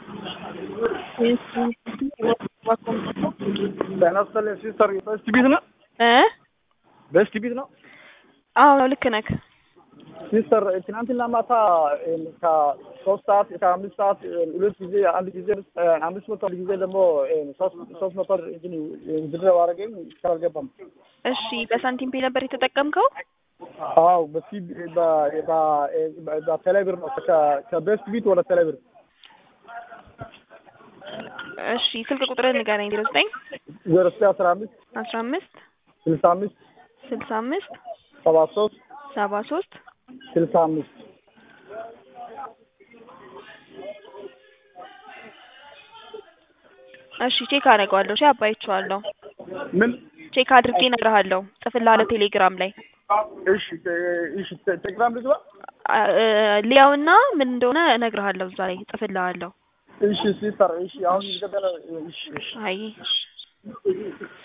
ጤና ይስጥልኝ ሲስተር በስት ቤት ነው እ በስት ቤት ነው አዎ ልክ ነህ። ሲስተር ትናንትና ማታ ከሶስት ሰዓት ከአምስት ሰዓት ሁለት ጊዜ አንድ ጊዜ አምስት መቶ አንድ ጊዜ ደግሞ ሶስት መቶ ድረው አረገኝ እስካሁን አልገባም። እሺ በሳንቲም ፔ ነበር የተጠቀምከው? አዎ በሲ በቴሌብር ነው ከቤስት ቢት ወደ ቴሌብር። እሺ ስልክ ቁጥርህን ንገረኝ። ዜሮ ዘጠኝ ዜሮ ዘጠኝ አስራ አምስት አስራ አምስት ስልሳ አምስት ስልሳ አምስት ሰባ ሶስት ሰባ ሶስት ስልሳ አምስት እሺ ቼክ አደርገዋለሁ። እሺ አባይቼዋለሁ። ምን ቼክ አድርጌ እነግርሃለሁ። ጽፍልሃለሁ ቴሌግራም ላይ እሺ እሺ ቴሌግራም ልግባ ሊያውና ምን እንደሆነ እነግርሃለሁ። እዛ ላይ ጽፍልሃለሁ። እሺ ሲስተር እሺ አሁን ይገባል እሺ እሺ አይ